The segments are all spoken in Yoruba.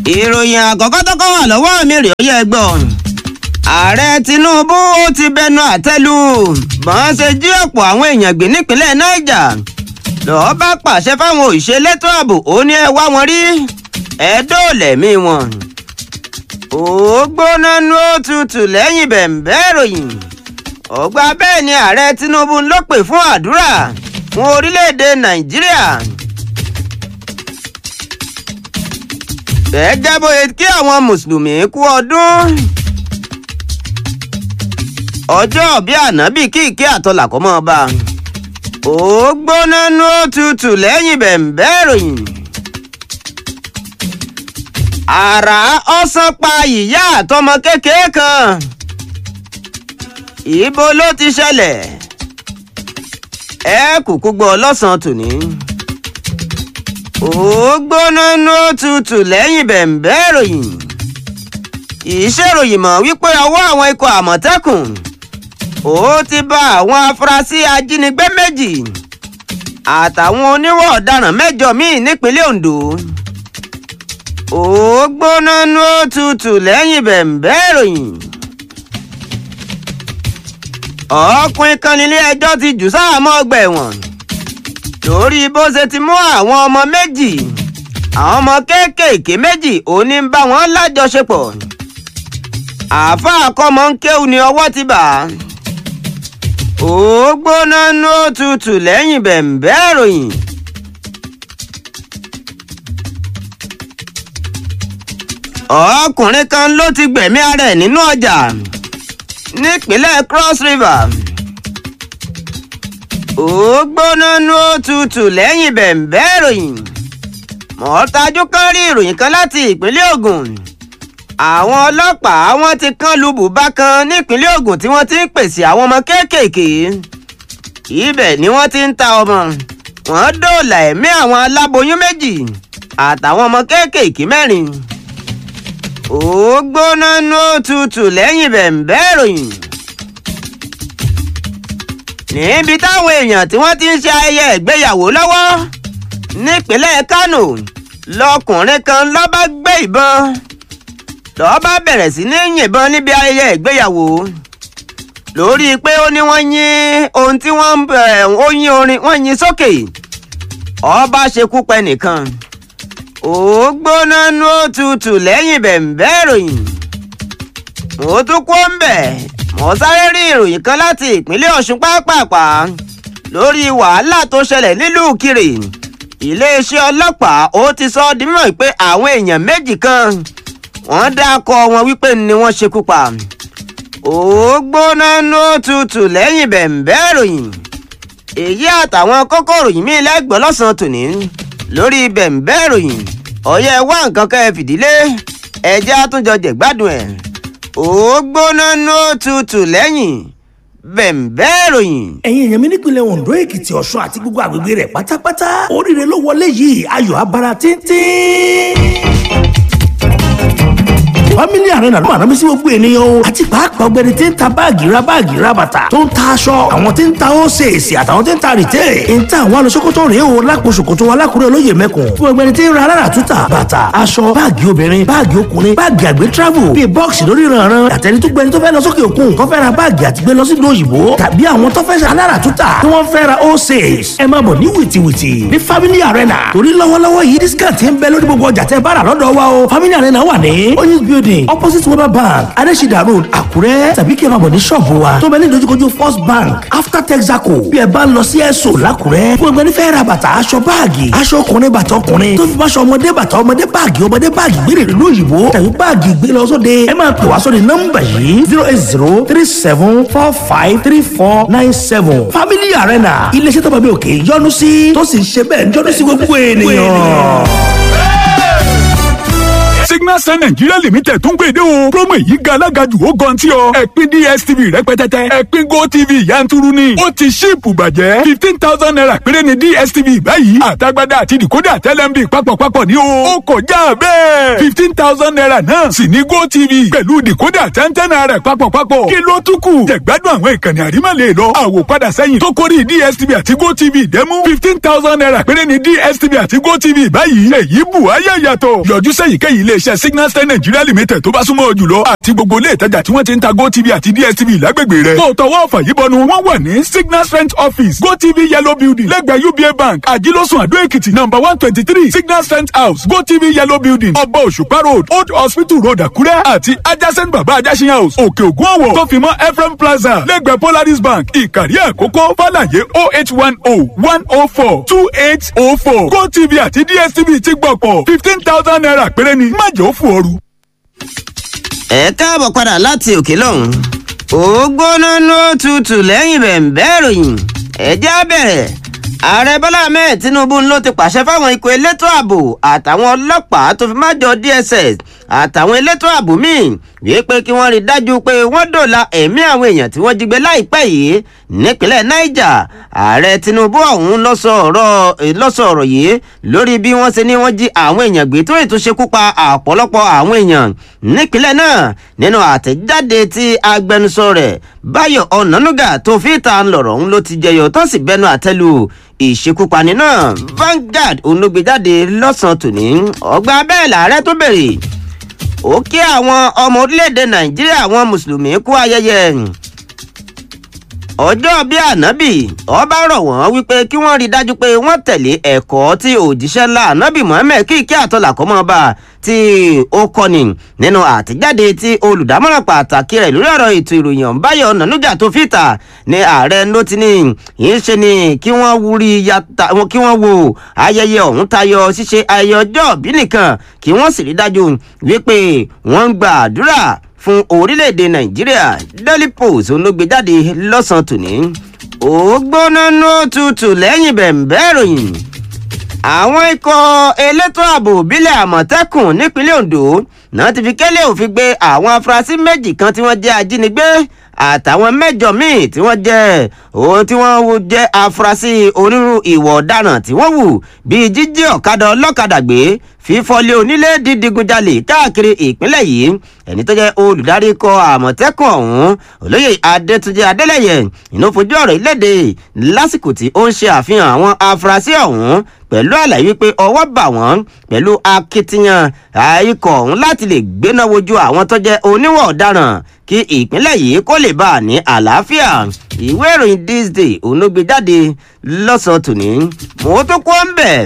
ìròyìn àkọ́kọ́ tó kọ́ wà lọ́wọ́ mi rèé ó yẹ gbọ́ ààrẹ tinubu ó ti bẹnu àtẹ́lù bọ́n ṣe jí ọ̀pọ̀ àwọn èèyàn gbé nípínlẹ̀ niger lọ́ọ́ bá pàṣẹ fáwọn òṣìṣẹ́ elétò ààbò ó ní ẹ wá wọn rí ẹ dóòlẹ̀mí wọn. ó gbóná nú òtútù lẹ́yìn bẹ̀m̀bẹ́ ìròyìn ọgbà bẹ́ẹ̀ ni ààrẹ tinubu ló pè fún àdúrà fún orílẹ̀-èdè nàìjíríà. gẹ́gẹ́ bóyá kí àwọn mùsùlùmí kú ọdún ọjọ́ bí ànábì kí ìké àtọ́là kọ́ mọ́ ọba ó gbóná nú òtútù lẹ́yìn bẹ̀m̀bẹ́ ìròyìn àrà ọ̀sán pa ìyá àtọmọ kékeré kan ibo ló ti ṣẹlẹ̀ ẹ kúkú gbọ́ lọ́sàn-án tòní ó gbóná nú òtútù lẹ́yìn bẹ̀m̀bẹ́ ìròyìn ìṣèròyìn mọ̀ wípé ọwọ́ àwọn ikọ̀ àmọ̀tẹ́kùn ó ti bá àwọn afurasí ajínigbé méjì àtàwọn oníwọ̀ ọ̀daràn mẹ́jọ míì nípínlẹ̀ ondo ó gbóná nú òtútù lẹ́yìn bẹ̀m̀bẹ́ ìròyìn ọkùnrin kan nílé ẹjọ́ ti jù sáàmọ́ ọgbà ẹ̀wọ̀n lórí bó ṣe ti mú àwọn ọmọ méjì àwọn ọmọ kéékèèké méjì òní ń bá wọn lájọṣepọ̀ àáfàá kọ́mọ ń kéwù ní ọwọ́ ti bà á ó gbóná nú òtútù lẹ́yìn bẹ̀m̀bẹ́ ìròyìn. ọkùnrin kan ló ti gbẹ̀mí ara ẹ̀ nínú ọjà nípínlẹ̀ cross river ó gbóná nú òtútù lẹ́yìn bẹ̀m̀bẹ́ ìròyìn mọ̀ọ́tajú kan rí ìròyìn kan láti ìpínlẹ̀ ogun àwọn ọlọ́pàá wọn ti kán lu bùbá kan nípínlẹ̀ ogun tí wọ́n ti ń pèsè àwọn ọmọ kéékèèké ibẹ̀ ni wọ́n ti ń ta ọmọ wọ́n dóòlà ẹ̀mí àwọn aláboyún méjì àtàwọn ọmọ kéékèèké mẹ́rin ó gbóná nú òtútù lẹ́yìn bẹ̀m̀bẹ́ ìròyìn níbi táwọn èèyàn tí wọ́n ti ń ṣe ayẹyẹ ìgbéyàwó lọ́wọ́ nípínlẹ̀ kánò lọkùnrin kan ló bá gbé ìbọn ló bá bẹ̀rẹ̀ sí ní yìnbọn níbi ayẹyẹ ìgbéyàwó lórí pé ó ní wọ́n yín ohun tí wọ́n ń ó yín orin wọ́n yín sókè ọba ṣekú pẹ nìkan ó gbóná nú òtútù lẹ́yìn bẹ̀m̀bẹ́ ìròyìn mo tún kó ń bẹ̀ mo sáré rí ìròyìn kan láti ìpínlẹ̀ ọ̀ṣun pápápá lórí wàhálà tó ṣẹlẹ̀ nílùú kiri iléeṣẹ́ ọlọ́pàá ó ti sọ ọ́ di mímọ̀ pé àwọn èèyàn méjì kan wọ́n dákọ̀ wọn wípé ni wọ́n ṣekú pa ó gbóná nú òtútù lẹ́yìn bẹ̀m̀bẹ́ ìròyìn èyí àtàwọn kókó ìròyìn míì lẹ́gbọ̀ọ́ lọ́sàn-án tòní lórí bẹ̀m̀bẹ́ ìròyìn ọ̀yẹ́ wá nǹkan kẹ́ ẹ fìdílé ẹjẹ́ àtúnjọ jẹ̀gbádùn ẹ̀ ó gbóná nú òtútù lẹ́yìn bẹ̀m̀bẹ́ ìròyìn. ẹ̀yin èèyàn mi nípìnlẹ̀ ondo èkìtì ọ̀ṣun àti gbogbo àgbègbè rẹ̀ pátápátá oríire ló wọlé yìí ayọ̀ abara tíntín family arena ló máa rán mi sí gbogbo ènìyàn o àti pàápàá ọgbẹni tí ń ta báàgì ra báàgì ra bàtà tó ń ta aṣọ àwọn tí ń ta ósèèsì àtàwọn tí ń ta rìtẹ́ ń ta àwọn alọ́sọ́kọ́tọ̀ rèé o lápò ṣòkòtò wa lákùrẹ́ olóyè mẹ́kùn fún ọgbẹni tí ń ra alára túta bàtà aṣọ báàgì obìnrin báàgì ọkùnrin báàgì àgbẹ̀ travel bíi bọ́ọ̀sì lórí ìrànràn àtẹni tó gbẹni tó fẹ́ lọ sókè òkun tó fẹ́ ra báàgì àti gbé lọ sí òyìnbó tàbí àwọn tó fẹ́ alára túta tí wọ́n fẹ́ ra ósèès ẹ máa bọ̀ ní wìtìwìtì ní family arena torí lọ́wọ́lọ́wọ́ yìí discount ń bẹ lórí gbogbo ọjà tẹ́ bá rà lọ́dọ̀ wa o family arena wà ní oyinz building opposite weber bank adesida road àkúrẹ́ tàbí kí ẹ máa bọ̀ ní ṣọ́ọ̀bù wa tó bẹ ní ìdojúkojú first bank after texaco bí ẹ bá ń lọ sí ẹ̀sọ́ làkúrẹ́ fún ẹgbẹ́ nífẹ̀ẹ́ ra bàtà aṣọ báàgì aṣọ ọkùnrin bàtà ọkùnrin tó fi bá aṣọ ọmọdé bàtà ọmọdé báàgì ọmọdé báàgì gbére ìlú òyìnbó tàbí báàgì gbé lọ sóde ẹ máa pè wá sóde nọ́mbà yìí zero eight zero three seven four five three four nine seven family arena iléeṣẹ́ tó bá bí òkè yọ́nú sí tó sì ń ṣe bẹ́ẹ̀ yọ́nú sí gbogbo ènìyàn. Signal signal sun nigeria limited tún gbèdé o promo yìí ga alága jù ó gan tí ọ ẹ̀pin dstv rẹpẹtẹtẹ ẹ̀pin gotv yanturu ni ó ti ṣíìpù bàjẹ́ fifteen thousand naira péré ni dstv báyìí àtagbádá àti decoder tẹlẹmbi papọ̀papọ̀ ní o ó kọjá bẹ́ẹ̀ fifteen thousand naira náà sì ní gotv pẹ̀lú decoder tẹ́ntẹ́n naira papọ̀papọ̀ kí ló tún kù jẹ̀gbádùn àwọn ìkànnì àrímọ̀lẹ̀ lọ àwòpadà sẹ́yìn tó kórì dstv àti gotv dẹ́mú fifteen thousand naira péré ni dstv àti gotv báyìí èyí bù ayé yàtọ̀ yọjú sẹ́yìnkéyìí iléeṣẹ́ signal star nigeria limited tó bá súnmọ́ jùlọ àti gbogbo ilé ìtajà tí wọ́n ti ń ta gotv àti dstv lágbègbè rẹ̀ tó tọwọ́ ọ̀fà yìí bọnu wọ́n wà ní signal strength office gotv yellow building lẹ́gbẹ̀ẹ́ uba bank àjílọ́sùn àdó èkìtì number one twenty three signal strength house gotv yellow building ọba òṣùpá road old hospital road àkúrẹ́ àti adjacent baba ajásin house òkè ògùn ọ̀wọ̀ tó fi mọ́ ephraim plaza lẹ́gbẹ̀ẹ́ polaris bank ìkàrí àkókò fàlàyé oh eight one oh one oh four two eight oh four gotv àti dstv ti gbọ̀pọ̀ fifteen thousand naira péré ni má jẹ́ ó fò ooru. ẹ káàbọ̀ padà láti òkè lọ́hùn ó gbóná ní òtútù lẹ́yìn bẹ̀ǹbẹ́ ìròyìn ẹ̀jẹ̀ á bẹ̀rẹ̀ ààrẹ bọ́lá ahmed tinubu ló ti pàṣẹ fáwọn ikọ̀ elétò ààbò àtàwọn ọlọ́pàá tó fi má jọ dss àtàwọn elétò ààbò míì wípé kí wọ́n rí i dájú pé wọ́n dòla ẹ̀mí àwọn èèyàn tí wọ́n jí gbé láìpẹ́ yìí nípínlẹ̀ niger ààrẹ tinubu ọ̀hún ló sọ ọ̀rọ̀ yìí lórí bí wọ́n ṣe ní wọ́n jí àwọn èèyàn gbé tó ètò ṣekú pa ọ̀pọ̀lọpọ̀ àwọn èèyàn nípínlẹ̀ náà nínú àtẹ̀jáde tí agbẹnusọ rẹ̀ báyọ̀ ọ̀nànúgà tó fi ta lọ̀rọ̀ ọ̀hún ló ti jẹyọ tó sì bẹnu àtẹ́lu ìṣekúpani náà Vanguard olóògbéjáde lọ́sàn-án tòní ọgbà bẹ́ẹ̀ làárẹ̀ tó bèrè ó kí àwọn ọmọ orílẹ̀-èdè nàìjíríà àwọn mùsùlùmí kú ayẹyẹ ọjọ́ bí ànábì ọba rọ̀ wọ́n wípé kí wọ́n rí i dájú pé wọ́n tẹ̀lé ẹ̀kọ́ tí òjíṣẹ́ ńlá ànábì mohammed kí kí àtọ́là kọ́ mọ́ bá tí ó kọ́ni nínú àtijáde tí olùdámọ̀ràn pàtàkì rẹ̀ lórí ọ̀rọ̀ ètò ìròyìn ọ̀nbáyọ̀ nànújà tó fìtà ní ààrẹ ló ti ní yìí ṣe ni kí wọ́n wúri yàtà kí wọ́n wo ayẹyẹ ọ̀hún tayọ ṣíṣe ayẹyẹ ọjọ́ òbí nìkan kí wọ́n sì rí dájú wípé wọ́n ń gba àdúrà fún orílẹ̀-èdè nàìjíríà daily post olóògbéjáde lọ́sàn-án tòní ó gbóná ní òtútù lẹ́yìn bẹ̀ǹbẹ́ ìròyìn àwọn ikọ̀ elétò ààbò bílẹ̀ àmọ̀tẹ́kùn nípínlẹ̀ ondo náà ti fi kẹ́lẹ́ òfin gbé àwọn afurasí méjì kan tí wọ́n jẹ́ ajínigbé àtàwọn mẹ́jọ míì tí wọ́n jẹ́ òun tí wọ́n jẹ́ afurasí onírú ìwọ̀ ọ̀daràn tí wọ́n wù bíi jíjí ọ̀kadà ọlọ́kadà gbé fífọ́lé onílé dídigunjalè káàkiri ìpínlẹ̀ yìí ẹni tó jẹ́ olùdarí ikọ̀ àmọ̀tẹ́kùn ọ̀hún olóyè adétúnjẹ adélẹ́yẹ inú fojú ọ̀rọ̀ ìlédè lásìkò tí ó ń ṣe àfihàn àwọn afurasí ọ̀hún pẹ̀lú àlàyé wípé ọwọ́ bà wọ́n pẹ̀lú akitiyan ikọ̀ ọ̀hún láti lè gbéná wojú àwọn tó jẹ́ oníwọ̀ ọ̀daràn kí ìpínlẹ̀ yìí kó lè bá a ní àlàáfíà ìwé ìròyìn this day òun ló gbé jáde lọ́sàn-án tòní mo tó kó ń bẹ̀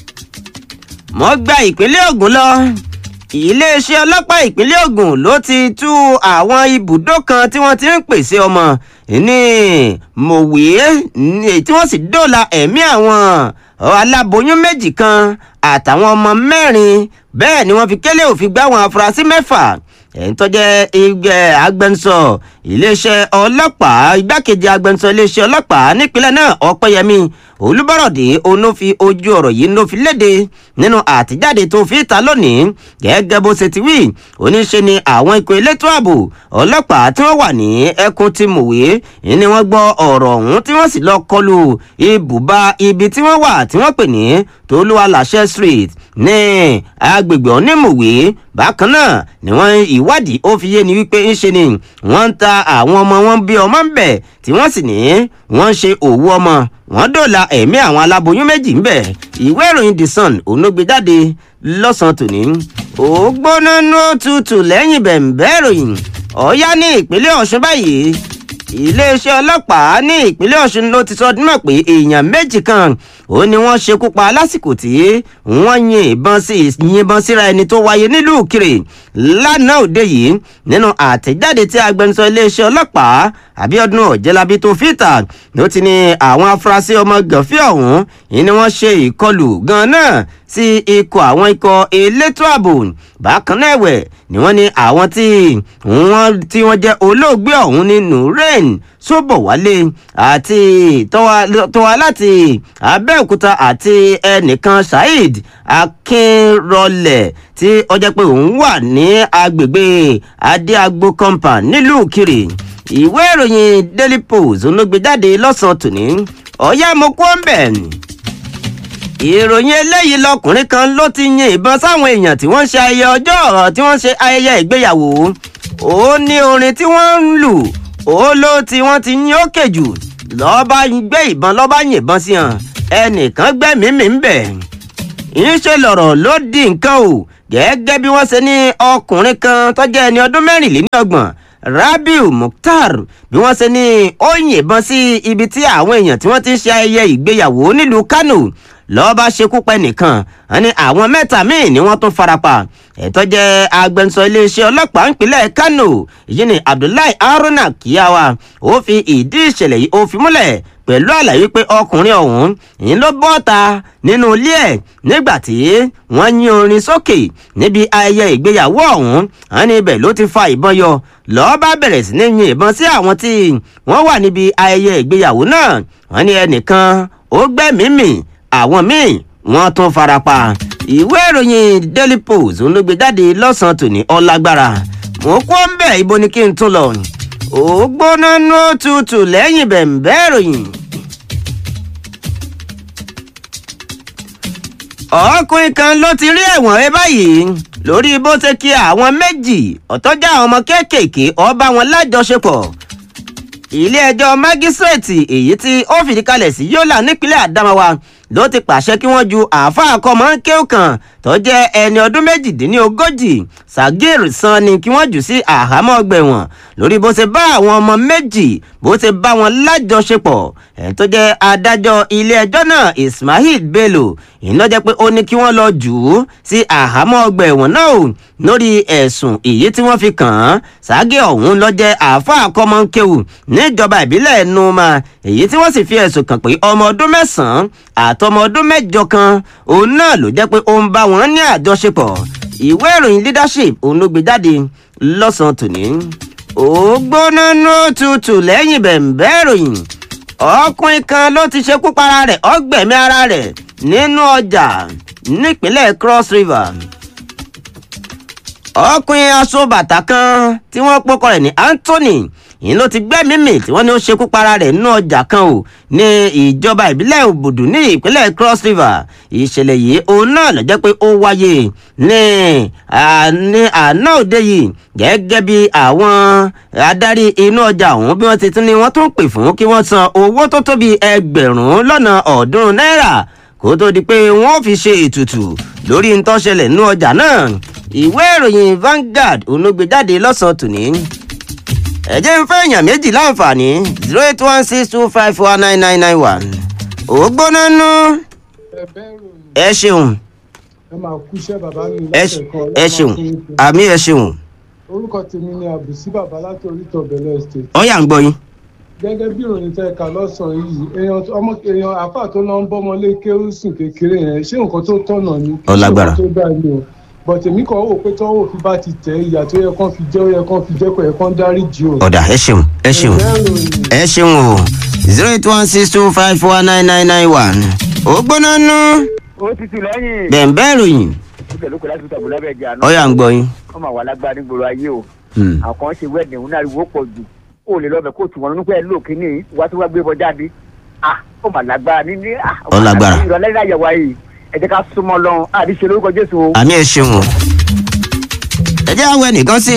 mo gba ìpínlẹ̀ Ògùn lọ iléeṣẹ́ ọlọ́pàá ìpínlẹ̀ Ògùn ló ti tú àwọn ibùdó kan tí wọ́n ti ń pèsè ọmọ ní mòwe tí wọ́n sì dóòlà ẹ̀mí àwọn aláboyún méjì kan àtàwọn ọmọ mẹ́rin bẹ́ẹ̀ ni wọ́n fi kélé òfin gbá àwọn afurasí mẹ́fà ẹ̀ń tó jẹ́ ẹgbẹ́ agbẹnusọ iléeṣẹ́ ọlọ́pàá igbákejì agbẹnusọ iléeṣẹ́ ọlọ́pàá nípínlẹ̀ náà ọ̀pẹ́yẹmí olùbọ̀rọ̀dé òun fi ojú ọ̀rọ̀ yìí ló fi léde nínú àtijáde tó fi ta lónìí gẹ́gẹ́ bó ṣe ti wí oníṣe ni àwọn ikọ̀ elétò ààbò ọlọ́pàá tí wọ́n wà ní ẹkùn ti mòwe ni wọ́n gbọ́ ọ̀rọ̀ ọ̀hún tí wọ́n sì lọ kọlu ibùba ibi tí wọ́n wà tí wọ́n pè ní tolúwaláṣẹ street ní agbègbè onímòwe bákan náà ni wọ́n ìwádìí ó fi yé ni wípé ńṣe ni wọ́n ń ta àwọn ọmọ wọn bí ọmọ ń bẹ̀ tí wọ́n sì ní wọ́n ń ṣe òwú ọmọ wọ́n dòla ẹ̀mí àwọn aláboyún méjì ń bẹ̀ ìwé ìròyìn the sun òun ló gbé jáde lọ́sàn-án tòní ó gbóná ní òtútù lẹ́yìn bẹ̀ǹbẹ́ ìròyìn ọ̀yá ní ìpínlẹ̀ ọ̀ṣun báyìí iléeṣẹ́ ọlọ́pàá ní ìpínlẹ̀ ọ̀ṣun ló ti sọ ọdún mọ̀ pé èèyàn méjì kan ó ní wọ́n ṣekú pa lásìkò tí wọ́n yin ìbọn sí yìnbọn síra ẹni tó wáyé nílùú kiri lánàá òde yìí nínú àtẹ̀jáde tí agbẹnusọ iléeṣẹ́ ọlọ́pàá àbíọ́dún ọ̀jẹ̀lábí tó fìtà ló ti ní àwọn afurasí ọmọ gànfẹ́ ọ̀hún ni wọ́n ṣe ìkọlù gan-an náà sí ikọ̀ àwọn ikọ̀ elétò ààbò bákan náà ẹ̀wẹ̀ ni wọ́n ní àwọn tí wọ́n tí wọ́n jẹ́ olóògbé ọ̀hún ní nureen sóbọ̀wálé àti tọ́wá láti abẹ́òkúta àti ẹnìkan saheed akínrọlẹ̀ tí ó jẹ́ pé òun wà ní agbègbè adéagbo compound nílùú kiri ìwé ìròyìn daily post ló gbé jáde lọ́sàn-án tòní ọ̀yá mo kó ń bẹ̀ ìròyìn eléyìí lọkùnrin kan ló ti yin ìbọn sáwọn èèyàn tí wọ́n ń ṣe ayẹyẹ ọjọ́ tí wọ́n ń ṣe ayẹyẹ ìgbéyàwó ó ní orin tí wọ́n ń lù ó ló tí wọ́n ti yín òkè jù lọ́ba gbé ìbọn lọ́ba yìnbọn sí hàn ẹnìkan gbẹ́mìí mi ń bẹ̀ ìṣe lọ̀rọ̀ ló di nǹkan o gẹ́gẹ́ bí wọ́n ṣe ní ọkùnrin kan tó jẹ́ ẹni ọdún mẹ́rìnlélọ́gbọ̀n rabiu mukhtar bí wọ́n ṣe ní ó yìnbọn sí ibi tí àwọn èèyàn tí wọ́n ti ń ṣe ayẹyẹ ìgbéyàwó nílùú kánò lọ́ọ́ bá ṣekú pẹ́ nìkan wọn ni àwọn mẹ́ta míì ni wọ́n tún farapa ẹ̀tọ́ jẹ́ agbẹnusọ iléeṣẹ́ ọlọ́pàá ìpínlẹ̀ kánò èyí ni abdullahi haruna kiyawa ó fi ìdí ìṣẹ̀lẹ̀ yìí ó fi múlẹ̀ pẹ̀lú àlàyé pé ọkùnrin ọ̀hún yìí ló bọ́ta nínú ilé ẹ̀ nígbà tí wọ́n yín orin sókè níbi ayẹyẹ ìgbéyàwó ọ̀hún wọn ní ibẹ̀ ló ti fa ìbọn yọ lọ́ọ́ bá bẹ̀rẹ̀ sí ní yin ìbọn sí àwọn tí wọ́n wà níbi ayẹyẹ ìgbéyàwó náà wọ́n ní ẹnìkan ó gbẹ́mìí mì àwọn míì wọ́n tún farapa ìwé ìròyìn daily post ló gbé jáde lọ́sàn-án tòní ọlágbára mo kó ń bẹ̀ ibo ni kí n tún lọ ó gbóná ní òtútù lẹ́yìn bẹ̀m̀bẹ́ ìròyìn. ọkùnrin kan ló ti rí ẹ̀wọ̀n rẹ báyìí lórí bó ṣe kí àwọn méjì ọ̀tọ́jà àwọn ọmọ kéékèèké ọba wọn lájọṣepọ̀ ilé-ẹjọ́ mágísírèètì èyí tí ó fìdí kalẹ̀ sí yọ́là nípínlẹ̀ àdámáwa ló ti pàṣẹ kí wọ́n ju àáfàá kọ́mọ́ńkéw kan tó jẹ́ ẹni ọdún méjìdínlógójì sagir san ni kí wọ́n jù sí àhámọ́ ọgbẹ̀wọ̀n lórí bó ṣe bá àwọn ọmọ méjì bó ṣe bá wọn lájọṣepọ̀ ẹ̀ tó jẹ́ adájọ́ ilé-ẹjọ́ náà ismail bello iná jẹ́ pé ó ní kí wọ́n lọ jù ú sí àhámọ́ ọgbẹ̀wọ̀n náà o lórí ẹ̀sùn èyí tí wọ́n fi kàn án ságé ọ̀hún lọ jẹ́ àáfàá kọ́mọ́ńkéw níjọba ìbílẹ̀ numa èyí tí wọ́n sì fi ẹ̀sùn kàn pé ọmọ ọdún mẹ́sàn-án àtọmọ ọdún mẹ́jọ kan òun náà ló jẹ́ pé ó ń bá wọn ní àjọṣepọ̀ ìwé ìròyìn leadership òun ló gbé jáde lọ́sàn-án tòní. ó gbóná ní tutù lẹ́yìn bẹ̀m̀bẹ́ ìròyìn ọkùnrin kan ló ti ṣekú para rẹ̀ ọgbẹ̀mí ara rẹ̀ nínú ọjà nípínlẹ̀ cross river ọkùnrin aṣọ bàtà kan tí wọ́n pọ́kọ rẹ̀ ní anthony yìí ló ti gbẹ́mìí mì tí wọ́n ní ó ṣekú para rẹ̀ nínú ọjà kan o ní ìjọba ìbílẹ̀ òbùdù ní ìpínlẹ̀ cross river ìṣẹ̀lẹ̀ yìí òun náà ló jẹ́ pé ó wáyé ní ní àná òde yìí gẹ́gẹ́ bí àwọn adarí inú ọjà ọ̀hún bí wọ́n ti tún ní wọ́n tún pè fún kí wọ́n san owó tó tó bí ẹgbẹ̀rún lọ́nà ọ̀ọ́dúnrún náírà kó tó di pé wọ́n fi ṣe ètùtù lórí ntọ́ṣẹlẹ̀ nínú ọjà náà ìwé ìròyìn Vanguard onúgbèjáde lọ́sàn-án tòní ẹ jẹ́ ń fẹ́ èèyàn méjì láǹfààní zero eight one six two five four nine nine nine one ògbóná nú ẹ ṣeun ẹ máa kú iṣẹ́ bàbá mi ẹ lọ́sẹ̀ kan ẹ ṣeun àmì ẹ ṣeun orúkọ tèmi ni àbùsí bàbá láti orítọ̀ bẹ̀lẹ̀ estate ọ̀yà ń gbọ́ yín gẹ́gẹ́ bí ìròyìn tẹ́ ka lọ́sàn-án yìí èèyàn ọmọ èèyàn àfà tó lọ ń bọ́mọ lé kérúsùn kékeré yẹn ṣé nǹkan tó tọ̀nà ni kì í ṣe Ọlágbára. nǹkan tó dáa ni o bọ̀tẹ̀ mi kàn wò pé tọ́wọ́ òfin bá ti tẹ̀ ìyà tó yẹ kán fi jẹ́ ó yẹ kán fi jẹ́ kó yẹ kán dáríjì o. ọ̀dà ẹ ṣeun ẹ ṣeun Ẹ̀jẹ̀ ìròyìn ẹ ṣeun o zero eight one six two five four nine nine nine one ògbóná nú ó ti tù lẹ́yìn. bẹ̀ǹbẹ̀ ìròyìn ó tẹ̀lé kó láti tàbí lábẹ́ ẹja náà. ọ̀yà ń gbọ́ yín. wọ́n máa wà lágbára nígboro ayé o. Hmm. àwọn kan ṣe wẹ́ẹ̀dì òun náà ariwo pọ̀ jù. ó lè lọ́bẹ̀ kóòtù wọn nípa ẹ̀ lò kíní wá tó wá gbé bọ́ jáde. ah ó mà lágbára ní ní. ah, Ó lágbára. ìrọ̀lẹ́ ní àyẹ̀wò ayé ẹ jẹ́ ká súnmọ́ lọ́hùn àdìsẹ́ lórúkọ Jésù o. àmì ẹ ṣeun o ẹ jẹ́ àwọn ẹnìkan sí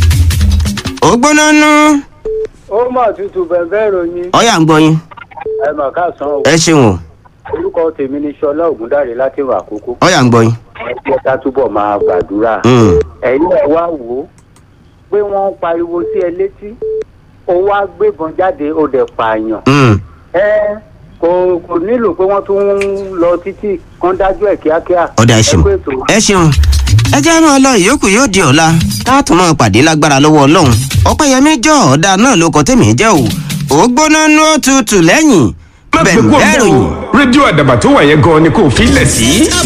ògbóná nú ó mà tutù bẹ̀bẹ̀ ìròyìn ọ̀yà ń gbọ́ yín ẹ mà káàsán o ẹ ṣeun o orúkọ tèmi ni ṣọlá ògúndàrẹ láti wà àkókò ọ̀yà ń gbọ́ yín. ẹ ká túbọ̀ máa gbàdúrà Hmm. ẹ̀yin ẹ̀ wá wò ó pé wọ́n ń pariwo sí ẹ létí ó wá gbébọn jáde ó dẹ̀ pààyàn Hmm. ẹ kò kò nílò pé wọ́n tún ń lọ títí kán dájú ẹ̀ kíákíá ọ̀dà ẹ ṣeun kú ètò. ẹ ṣeun ẹ jẹ́ máa lọ ìyókù yóò di ọ̀la káàtó máa pàdé lágbára lọ́wọ́ ọlọ́run ọ̀pẹ́yẹmí jọ ọ̀dà náà ló kọ́ tèmi jẹ́ o ògbóná nú òtútù lẹ́yìn má gbé kúrò bẹ̀rẹ̀ bẹ́ẹ̀ o ìròyìn. rédíò àdàbà tó wà yẹn gan-an ni kò fi lẹ̀ sí.